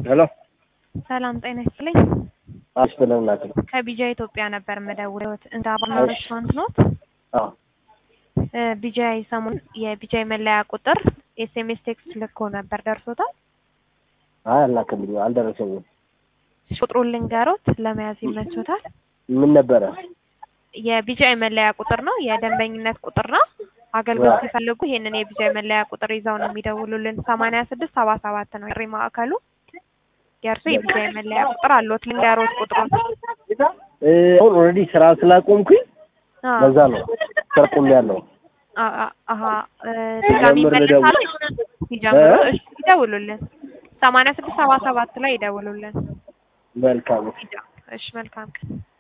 ሄሎ ሰላም ጤና ይስጥልኝ። አስፈለግናት ነው። ከቢጃ ኢትዮጵያ ነበር የምደውለው። እንደ አባና እሺ። ሬስቶራንት ኖት? አዎ ቢጃ ሰሞኑን የቢጃ መለያ ቁጥር ኤስኤምኤስ ቴክስት ልኮ ነበር ደርሶታል? አይ አላከልኝ አልደረሰኝም። ቁጥሩን ልንገሮት ለመያዝ ይመቾታል? ምን ነበረ? የቢጃይ መለያ ቁጥር ነው። የደንበኝነት ቁጥር ነው። አገልግሎት ሲፈልጉ ይሄንን የቢጃይ መለያ ቁጥር ይዘው ነው የሚደውሉልን። ሰማንያ ስድስት ሰባ ሰባት ነው የጥሪ ማዕከሉ። የእርሱ የቢጃይ መለያ ቁጥር አለዎት? ልንገሮት ቁጥሩን። እ፣ አሁን ኦልሬዲ ስራ ስላቆምኩኝ አዎ። ለዛ ነው ስራ ቆሜያለሁ። አ- አ- አሀ እ፣ ድጋሚ ሲጀምር ይመለሳሉ? ልደውል። ሲጀምሩ እ? እሺ፣ ይደውሉልን። ሰማንያ ስድስት ሰባ ሰባት ላይ ይደውሉልን። መልካም እሺ፣ መልካም ቀን